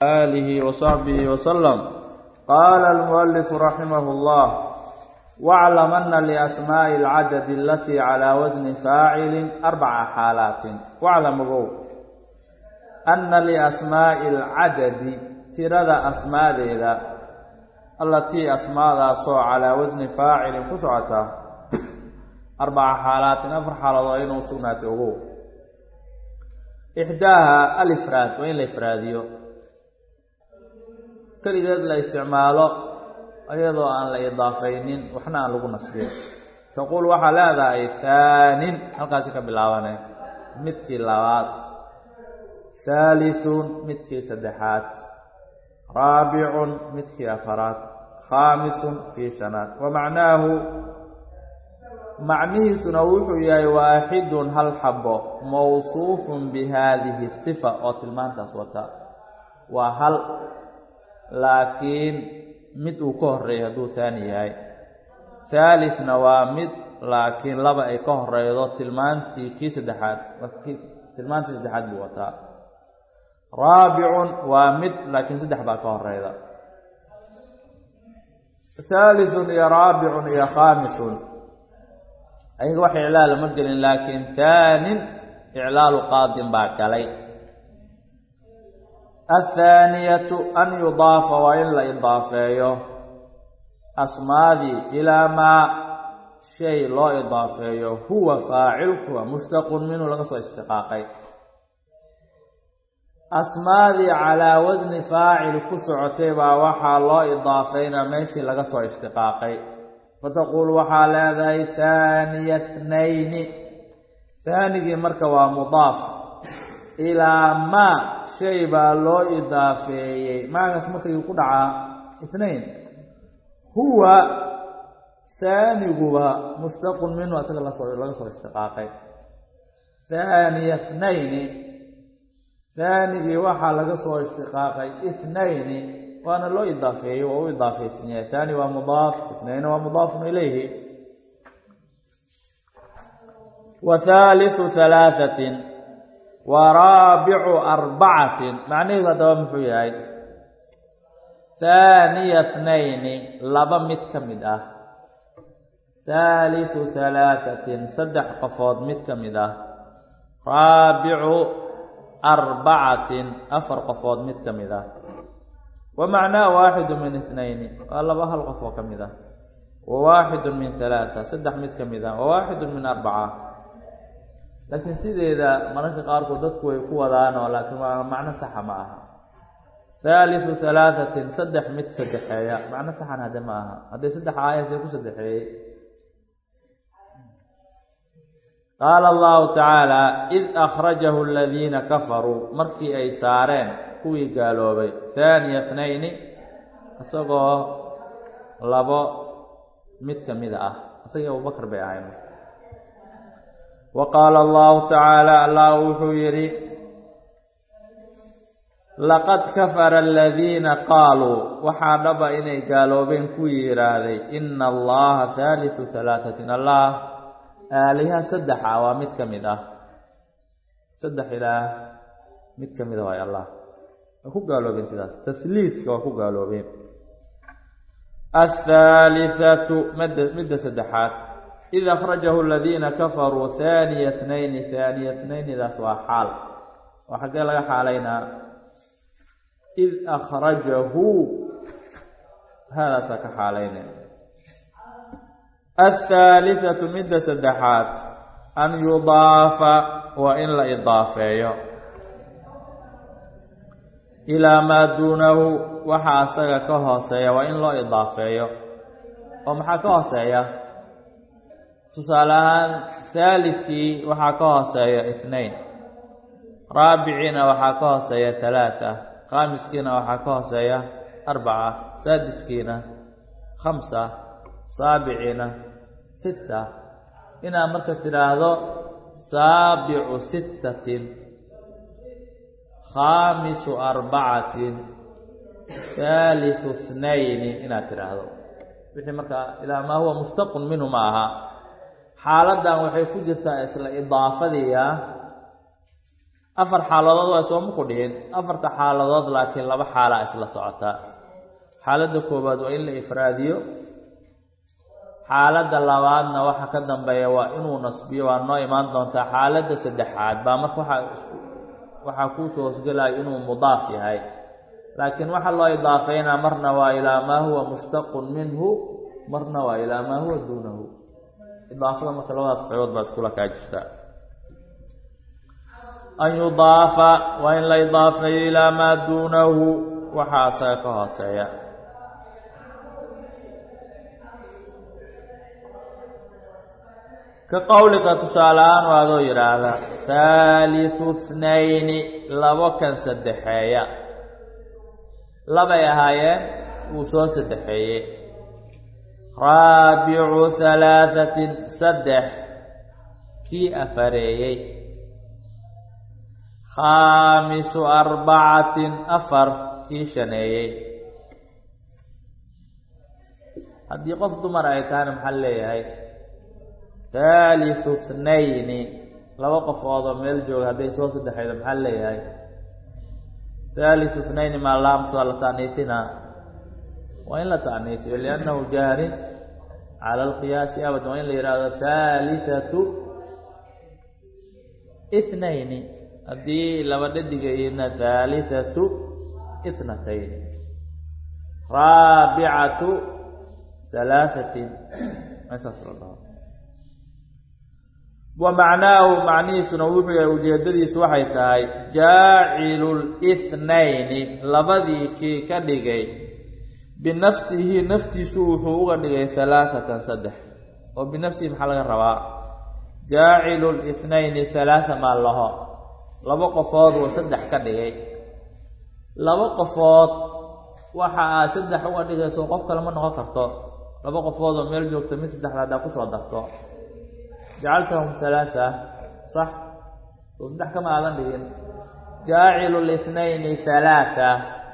آله وصحبه وسلم قال المؤلف رحمه الله واعلم أن لأسماء العدد التي على وزن فاعل أربع حالات واعلم بو أن لأسماء العدد ترد أسماء ذا التي أسماء صو على وزن فاعل كسعة أربع حالات أفر حالة إنه سنة إحداها الإفراد وين الإفراديو keligeed la isticmaalo iyadoo aan la idaafaynin waxna aan lagu nasbin taquul waxaa leedahay haanin halkaasi ka bilaabane midkii labaad haalithun midkii saddexaad raabicun midkii afaraad khaamisun kii shanaad wa macnaahu macnihiisuna wuxuu yahay waaxidun hal xabo mawsuufun bi haadihi sifa oo tilmaantaas wata waa hal laakiin mid uu ka horreeyo hadduu haani yahay haalithna waa mid laakiin laba ay ka horeydo tilmaantii kii saddexaad tilmaantii saddexaad buu wataa raabicun waa mid laakiin saddex baa ka horeyda haalithun iyo raabicun iyo khaamisun ayaga wax iclaal ma gelin laakiin haanin iclaalu qaadin baa galay athaaniyatu an yudaafa waa in la idaafeeyo asmaadii ilaa maa shay loo idaafeeyo huwa faacilkuwa mushtaqun minhu laga soo ishtiqaaqay asmaadii calaa wasni faacil ku socotay baa waxaa loo idaafeynaa meeshii laga soo ishtiqaaqay fataquul waxaa leedahay haaniya tnayni haanigii marka waa mudaaf ilaa maa shay baa loo idaafeeyey maagaas markayuu ku dhacaa itnayn huwa haaniguba mushtaqun minhu asaga lasoo laga soo ishtiqaaqay haaniya thnayni haanigii waxaa laga soo ishtiqaaqay ithnayni waana loo idaafeeyey waa u idaafaysan yahay haani waa mudaaf ithnayni waa mudaafun ilayhi wa haalithu halaathatin wa raabicu arbacatin macnaheedu haddaba muxuu yahay haaniya thnayni laba mid ka mid ah haalithu halaathatin saddex qofood mid ka mid ah raabicu arbacatin afar qofood mid ka mid ah wa macnaa waaxidu min ithnayni waa laba hal qof oo ka mid ah wa waaxidu min halaata saddex mid ka mid ah wa waaxidu min arbaca laakiin sideeda mararka qaarkood dadku way ku wadaanoo laakiin waa macno saxa ma aha haalithu halaathatin saddex mid saddexeeya macno saxan hadde ma aha hadday saddex aayasee ku saddexeeyey qaala allahu tacaala id akhrajahu aladiina kafaruu markii ay saareen kuwii gaaloobay haaniya tnayni isagoo labo mid ka mida ah isagii abubakar bay ahayn wa qaala allahu tacaala allah wuxuu yidhi laqad kafara aladiina qaaluu waxaa dhaba inay gaaloobeen kuwii yidhaahday ina allaha haalithu halaatatin allah aaliha saddexa waa mid ka mid ah saddex ilaah mid ka mida waay allah waa ku gaaloobeen sidaas tahliidka waa ku gaaloobeen athaalithatu mada midda saddexaad id akhrajahu aladiina kafaruu haaniya tnayni haaniya tnaynidaas waa xaal waa xaggee laga xaalaynaa id akhrajahu haadaasaa ka xaalaynay athaalithatu midda saddexaad an yudaafa waa in la idaafeeyo ilaa maa duunahu waxa asaga ka hooseeya waa in loo idaafeeyo oo maxaa ka hooseeya tusaale ahaan haalidkii waxaa ka hooseeya itnayn raabiciina waxaa ka hooseeya talaata khaamiskiina waxaa ka hooseeya arbaca saadiskiina khamsa saabiciina sitta inaad marka tidhaahdo saabicu sittatin khaamisu arbacatin haalithu thnayni inaad tidhaahdo wixii markaa ilaa maa huwa mushtaqun minhu ma aha xaaladdan waxay ku jirtaa isla idaafadiia afar xaaladood waa sooma ku dhihin afarta xaaladood laakiin laba xaalaa isla socotaa xaaladda koowaad waa in la ifraadiyo xaaladda labaadna waxa ka dambeeya waa inuu nasbiyo waa noo imaan doontaa xaaladda saddexaad baa marka waxaa waxaa kuusoo hosgelaya inuu mudaaf yahay laakiin waxaa loo idaafeynaa marna waa ilaa maa huwa mushtaqun minhu marna waa ilaa maa huwa duunahu idaafada marka labadaas qaybood baa iskula kaa jirtaa an yudaafa waa in la idaafeeyo ilaa maa duunahu waxaa asaga ka hooseeya ka qowlika tusaale-aan waa adoo yidhaahda haalitu thnayni labo kan saddexeeya labay ahaayeen wuu soo saddexeeyey raabicu halaathatin saddex kii afareeyey khaamisu arbacatin afar kii shaneeyey haddii qof dumar ay tahayna maxaa leeyahay haalisu thnayni laba qofoodoo meel jooga hadday soo saddexaydo maxaa leeyahay haalisu thnayni maa laams waa la ta'niisinaa waa in la ta'niisiyo liannahu jaarin cala alqiyaasi abad waa in la yidhaahdo haalithatu ithnayni haddii laba dhadigayna haalithatu ithnatayni raabicatu halaahatin meesaas la dhaho wa macnaahu macnihiisuna wuxuu yahay ujeeddadiisu waxay tahay jaacilu lithnayni labadii kii ka dhigay binafsihi naftiisu wuxuu uga dhigay halaathatan saddex oo binafsihi maxaa laga rabaa jaacilu lithnayni halaatha maa laho laba qofood uu saddex ka dhigay laba qofood waxa aad saddex uga dhigayso qof kale ma noqon karto laba qofood oo meel joogta mid saddexda haddaa kusoo darto jacaltahum halaatha sax soo saddex kama aadan dhigin jaacilu lithnayni halaatha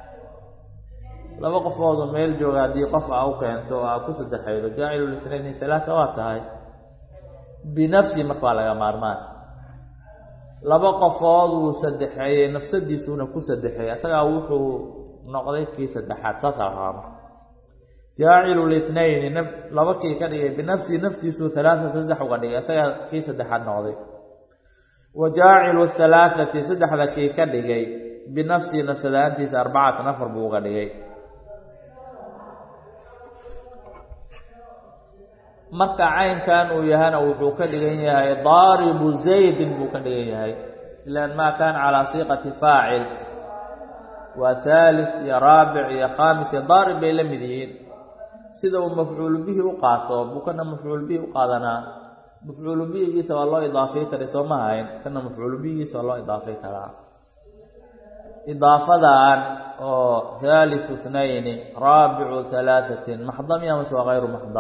laba qofood oo meel jooga haddii qof aa u keento oo aa ku saddexaydo jaacilu lithnayni halaatha waa tahay binafsi marka waa laga maarmaan laba qofood wuu saddexeeyey nafsadiisuuna ku saddexeeyey asagaa wuxuu noqday kii saddexaad saasaa raama jaacilu lithnayni naf laba kii ka dhigay binafsihi naftiisuu halaathata saddex uga dhigay asagaa kii saddexaad noqday wa jaacilu halaathati saddexda kii ka dhigay binafsihi nafsadaantiisa arbacatan afar buu uga dhigay marka caynkan uu yahana wuxuu ka dhigan yahay daaribu zaydin buu ka dhigan yahay ilaan maa kaana calaa siiqati faacil waa haalif iyo raabic iyo khaamis iyo daarib bay la mid yihiin sida uu mafcuulu bihi u qaato buu kana mafcuulu bihi u qaadanaa mafcuulu bihigiisa waa loo idaafay karay soo ma hayn kana mafcuulu bihigiisa waa loo idaafay karaa idaafadan oo haalisu thnayni raabicu halaathatin maxda miya mase waa hayru maxda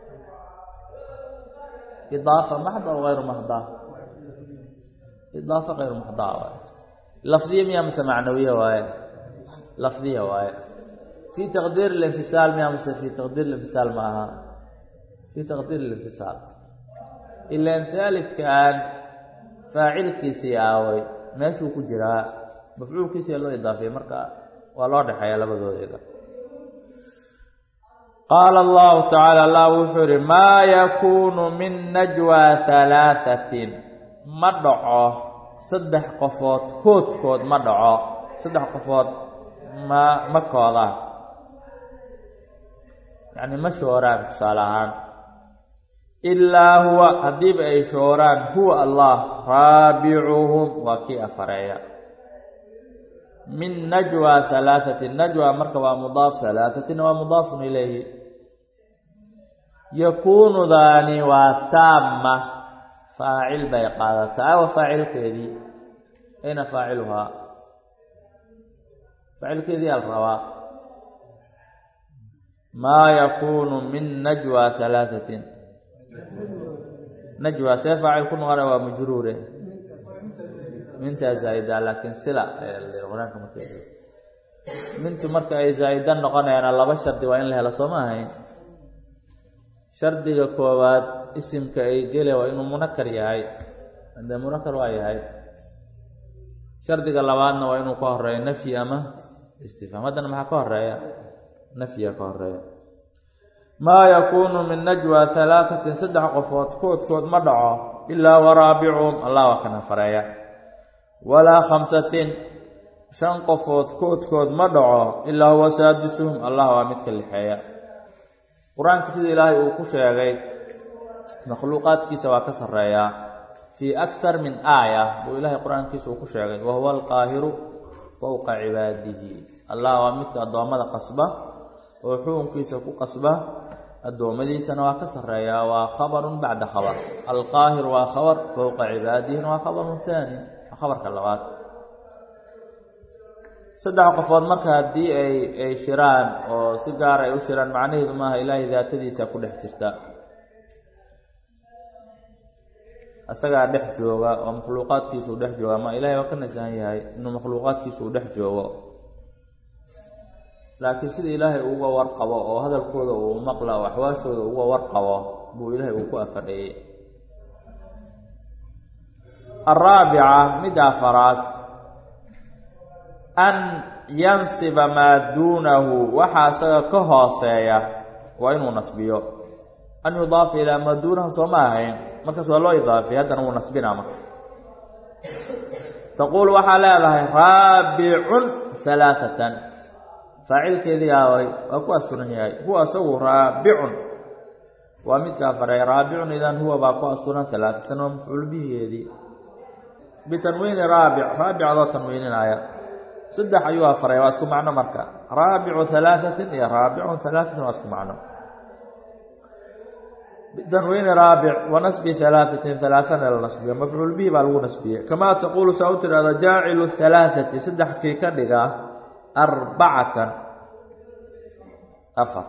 idaafa maxda o hayru maxda idaafa hayru maxda waaye lafdiya miya mase macnawiya waaye lafdiya waaye fii taqdiir اlinfisaal miya mase fii taqdiir اlinfisaal ma aha fii taqdiir اlinfisaal ilaan haalidkan faacilkiisii aaway meeshuu ku jiraa mafcuulkiisii loo idaafiyey marka waa loo dhexeeya labadoodeeda qaala allahu tacaala allah wuxuu yihi maa yakuunu min najwaa halaathatin ma dhaco saddex qofood koodkood ma dhaco saddex qofood ma ma koodaan yacni ma shooraan tusaale ahaan ilaa huwa haddiiba ay shooraan huwa allah raabicuhum waa kii afareeya min najwa halaahatin najwa marka waa mudaaf halaahatina waa mudaafun ilayhi yakuunudaani waa taama faacil bay qaadataa awa faacilkeedii ayna faaciluhaa faacilkeedii al rabaa maa yakuunu min najwa halaahatin najwa see faacil ku noqona waa majruure mintaa zaa'ida laakiin sila qur-aanka marka mintu marka ay zaa'ida noqonayaana laba shardi waa in la helo soo ma ahayn shardiga koowaad isimka ay gele waa inuu munakar yahay haddee munakar waa yahay shardiga labaadna waa inuu ka horeeyo nafyi ama istifhaam haddana maxaa ka horeeya nafyiga ka horeeya maa yakuunu min najwa halaatatin saddex qofood koodkood ma dhaco ilaa waraabicuhum allah waa kana fareeya walaa khamsatin shan qofood koodkood ma dhaco ilaa huwa saadisuhum allah waa midka lixeeya qur-aanka sida ilaahay uu ku sheegay makhluuqaadkiisa waa ka sarreeyaa fii aktar min aaya buu ilaahay qur-aankiisa uu ku sheegay wa huwa alqaahiru fowqa cibaadihi allah waa midka addoommada qasba oo xukunkiisa ku qasba addoommadiisana waa ka sarreeyaa waa khabarun bacda khabar alqaahir waa khabar fowqa cibaadihina waa khabarun haani waa khabarka labaad saddex qofood marka haddii ay ay shiraan oo si gaar ay u shiraan macnaheedu maaha ilaahay daatadiisa ku dhex jirta isagaa dhex jooga oo makhluuqaadkiisuu dhex jooga ama ilaahay waa ka nasahan yahay inuu makhluuqaadkiisuu dhex joogo laakiin sida ilaahay uga warqabo oo hadalkooda uu maqla oo axwaashooda uga warqabo buu ilaahay uu ku afadheeyey alraabica midda afaraad an yansiba maa duunahu waxaa isaga ka hooseeya waa inuu nasbiyo an yudaafa ilaa maa duunahu soo ma ahayn markaas waa loo idaafay haddana wuu nasbinaa marka taquulu waxaa leedahay raabicun halaaatan faacilkeedii aaway waa ku asturan yahay huwa isagu raabicun waa midka afareey raabicun idan huwa baa ku asturan halaaatan waa mafcuul bihigeedii bitanwiini raabic raabic adoo tanwiininaya saddex ayuu afaray waa isku macno marka raabicu halaaثatin iyo raabicun halaaثatin waa isku macno bitanwiini raabic wa nasbi halaaثatin halaaثana la nasbiyo mafcuul bihi baa lagu nasbiyey kamaa taquulu saa u tidhahda jaacilu halaaثati saddex kii ka dhiga arbacatan afar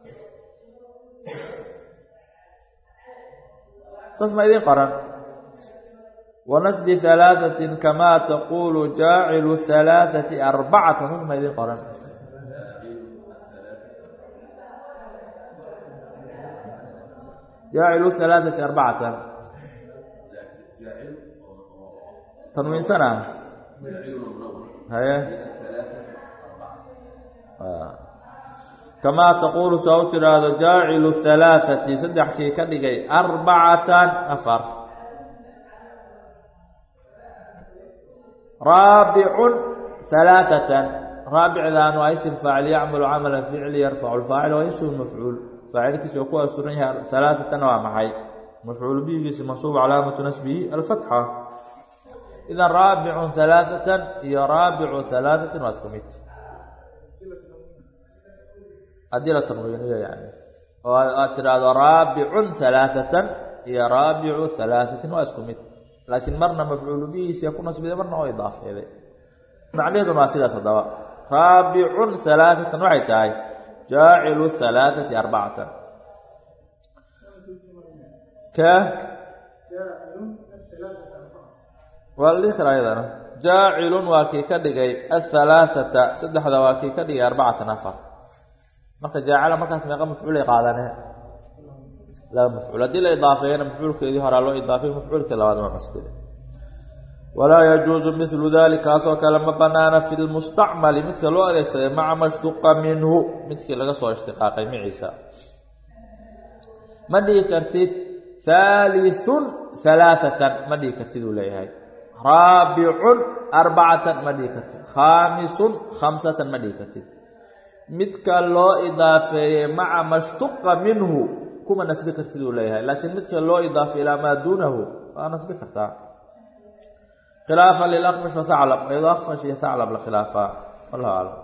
saas ma idiin qoran wanasbi halaaثatin kamaa taquulu jaacilu halaaثati arbacatan saas ma idiin qoran jaacilu halaaثati arbacatan tanwiinsana haye kamaa taquulu saa u tidhaahdo jaacilu halaaثati saddex kii ka dhigay arbacatan afar raabicun halaaثatan raabicdan waa isim faacil yacmalu camala ficli yarfacu lfaacil waa ishu mafcuul faacilkiisa oo ku asturan yahay halaaثatana waa maxay mafcuul bihigiisa mansuub calaamatu nasbihi alfatxa idan raabicun halaaثatan iyo raabicu halaaثatin waa isku mid haddii la tanwiiniyo yani oo aad tidhaahdo raabicun halaaثatan iyo raabicu halaaثatin waa isku mid laakiin marna mafcuulu bihiisa ku nasbiday marna oo idaafeeday macnaheeduna waa sidaas haddaba raabicun halaaثatan waxay tahay jaacilu halaaثati arbacatan ka waa la dhihi karaa iyadana jaacilun waa kii ka dhigay ahalaaثata saddexda waa kii ka dhigay arbacatan afar marka jaacila markaas meeqa mafcuulay qaadanee laba mafcuul haddii la idaafeeyana mafcuulkeedii horaa loo idaafay mafcuulkii labaad waa masbida walaa yajuusu milu dalik kaasoo kale ma banaana fi lmustacmali midka loo adeegsaday maca ma shtuqa minhu midkii laga soo ishtiqaaqay maciisa ma dhihi kartid haaliثun halaaثatan ma dhihi kartid uu leeyahay raabicun arbacatan ma dhihi kartid khaamisun khamsatan ma dhihi kartid midka loo idaafeeyey maca ma shtuqa minhu kuma nasbi kartid uu leeyahay laakiin midka loo idaafay ilaa maa duunahu waa nasbi kartaa khilaafa lilakfash wa haclab ayadoo akfash iyo haclab la khilaafaa wallahu aclam